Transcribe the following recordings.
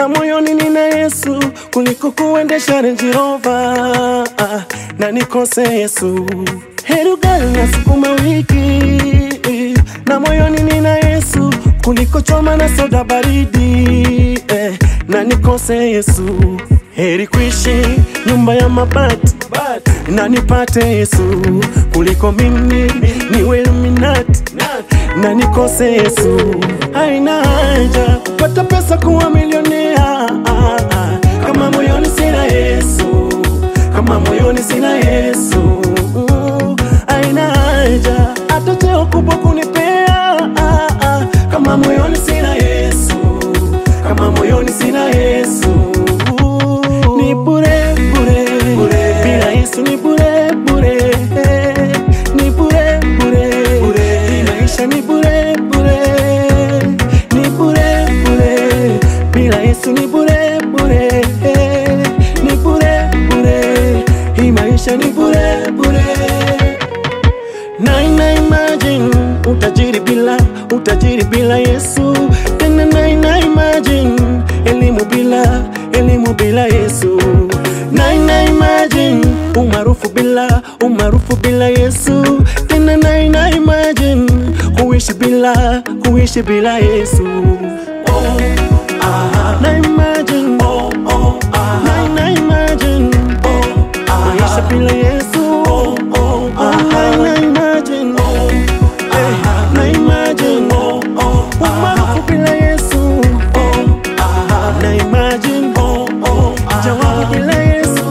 na moyoni nina Yesu kuliko kuendesha Range Rover ah, na nikose Yesu. Heri ugali na sukuma wiki na moyoni nina Yesu kuliko choma na soda baridi eh, na nikose Yesu. Heri kuishi nyumba ya mabati na nipate Yesu kuliko mimi niwe Illuminati na nikose Yesu. Haina haja kupata pesa kuwa milionea ah, ah, kama moyoni sina Yesu, kama moyoni sina Yesu. Mm, Haina haja hata cheo kubwa kunipea ah, ah, kama moyoni sina Yesu, kama moyoni sina Yesu. Ni bure bure bure, bila Yesu ni bure bure, ni bure bure bure, hii maisha ni bure bure, ni bure bure, bila Yesu ni bure bure, ni bure bure, hii maisha ni bure bure. Na ina imagine utajiri bila utajiri bila Yesu, tena na ina imagine elimu bila elimu bila Yesu, na ina imagine umaarufu bila umaarufu bila Yesu, tena na ina imagine kuishi bila kuishi bila Yesu. Oh, ah, na imagine oh, oh, ah, na ina imagine oh, ah, maisha bila Yesu. Oh, oh, ah, na imagine oh, eh, na imagine oh, oh, umaarufu bila Yesu. Oh, ah, na imagine oh, oh, jawabu bila Yesu.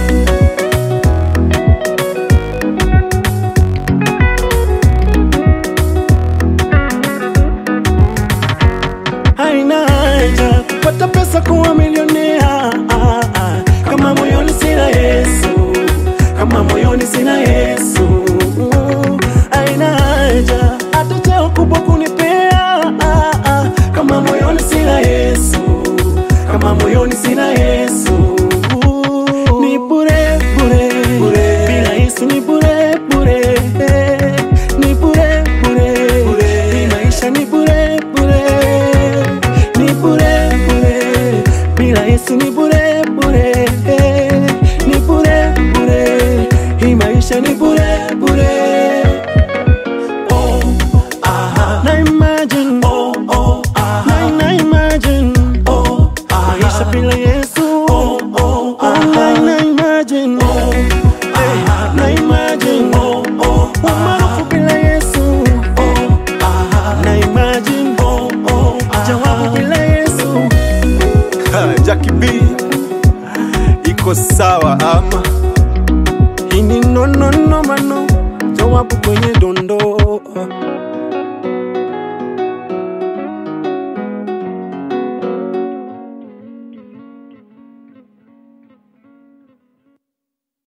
haina haja kupata pesa kuwa milionea ah, ah, kama moyoni sina Yesu, kama moyoni sina Yesu. Mm, Haina haja hata cheo kubwa kunipea ah, ah, kama moyoni sina Yesu, kama moyoni sina Yesu. Ni bure bure bure, bila Yesu ni bure bure, ni bure bure bure, hii maisha ni bure bure ni bure bure, bila Yesu ni bure bure, ni bure bure, hii maisha ni bure bure. Oh, aha, na imagine, oh, oh, aha, na, na imagine, oh, aha, maisha bila Yesu, oh, oh, aha, na imagine, oh, aha, na imagine, oh, oh, umaarufu bila Yesu, oh, aha, na imagine, oh, oh, jawabu bila Yesu. Jackie B iko sawa ama Hii ni no no no mano, jawabu kwenye dondoo